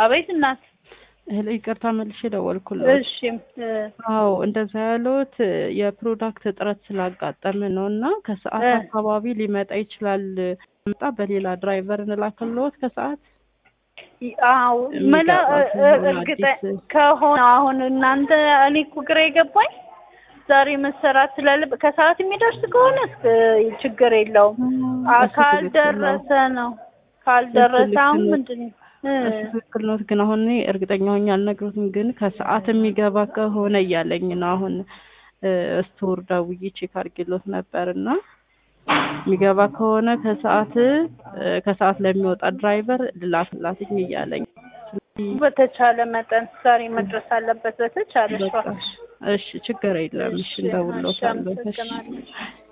አቤት እናት። እህል ይቅርታ መልሼ ደወልኩልዎት። እሺ እ፣ አዎ እንደዛ ያለዎት የፕሮዳክት እጥረት ስላጋጠምን ነው እና ከሰዓት እ። አካባቢ ሊመጣ ይችላል። መጣ በሌላ ድራይቨር እንላክልዎት ከሰዓት አዎ መላ የሚገባ ከሆነ እርግጠ አዲስ ከሆነ አሁን እናንተ እኔ እኮ ግራ የገባኝ ዛሬ መሰራት ስላለበት ከሰዓት የሚደርስ ከሆነ እስከ ችግር የለውም። አ እሱ ትክክል ነው። ካልደረሰ ነው ካልደረሰ ልክ አሁን ነው። ምንድን ነው እ፣ እሱ ትክክል ነው። ግን አሁን እኔ እርግጠኛ ሆኜ አልነግሮትም። ግን ከሰዓት የሚገባ ከሆነ እያለኝ ነው። አሁን ስቶር ደውዬ ቼክ አድርጌሎት ነበር እና የሚገባ ከሆነ ከሰዓት እ፣ ከሰዓት ለሚወጣ ድራይቨር ልላክላትኝ እያለኝ ስለዚህ በተቻለ መጠን ዛሬ መድረስ አለበት በተቻለ በቃ እሺ፣ ችግር የለም። እሺ እንደውሎታለሁ። እሺ አመሰግናለሁ።